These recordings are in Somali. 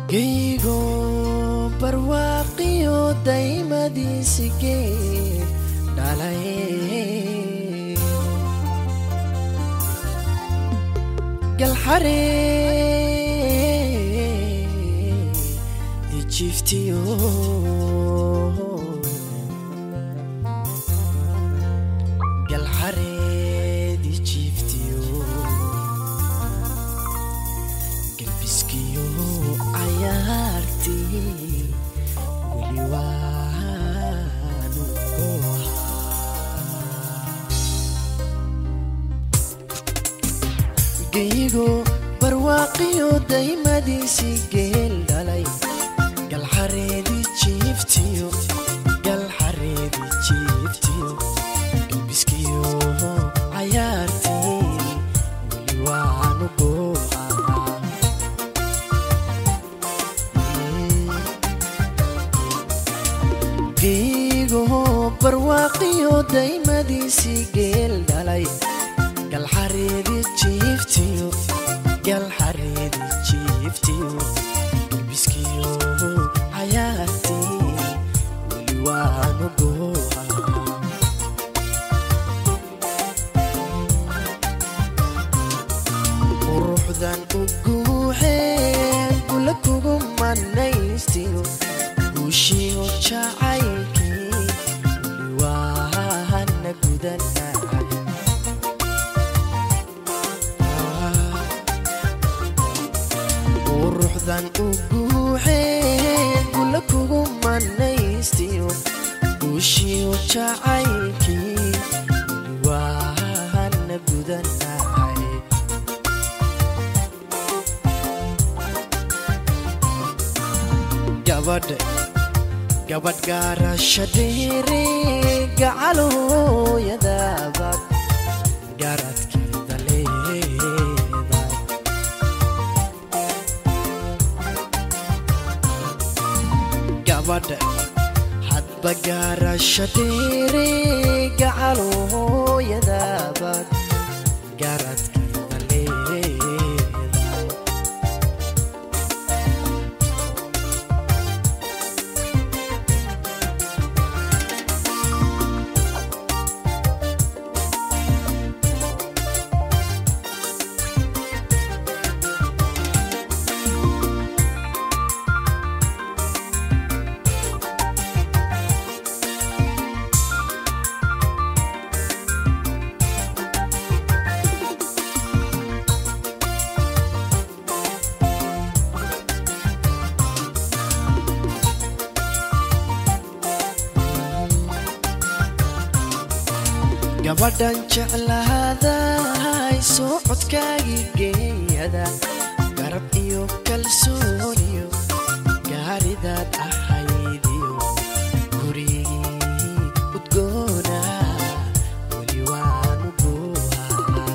geygo barwaaqiyo daymadiisigee dhalay galxaree ijiftiyo galxareed ijiftiyo galbiskiyo cayaartii weli waanu geygo barwaaqiyo daymadiisii geel dhalay galxareedi jiiftiyo galxareedi jiiftiyo galbiskiyo cayaartii weli waanu goohaa geygo barwaaqiyo daymadiisii geel dhalay galxareedi jiiftiyo galxareedi jiiftiyo galbiskiyo cayaartii weli waanu goohaa quruxdan u guuxeen kula kugu manaystiyo guushiyo jacaylkii weli waana gudanahay quruxdan u guuxeen kula kugu manaystiyo guushiyo jacaylkii weli waana gudanahay gabadh gabadh gaarashadheere gacalooyadabaad garadkeeda leedahay gabadh hadba gaarashadheere gacalooyadabaad garadkeeda leedahay gabadhan jeclaaday soo codkaagii geeyada garab iyo kalsooniyo gaaridaad ahaydiyo gurigii udgoona weli waanu goohaa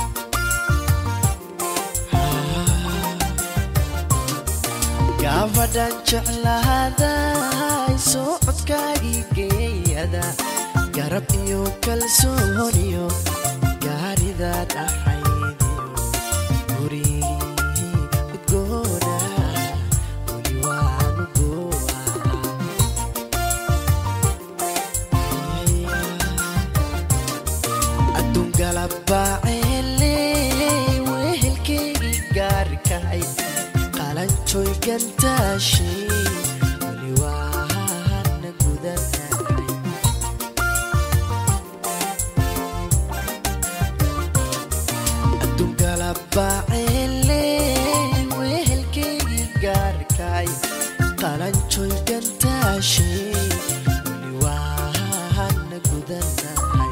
gabadhan jeclaaday soo codkaagii geeyada garab iyo kalsooniyo gaaridaad ahaydiyo gurigii udgoona weli waanu goohaa adduun galabaaceele wehelkeygii gaarkahay qalanjoy gantaashi weli waana gudanahay adduungalabaaceele wehelkeygii gaarkaay qalanjoy gantaashi weli waana gudanahay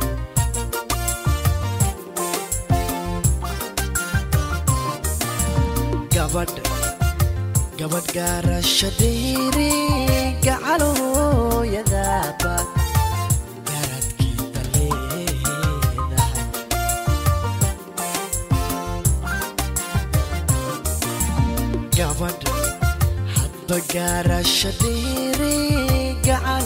gabadh gabadh gaarashadheere gacalooyadaaba garadkeeda leedahay gabadh hadba gaarashadheere gacal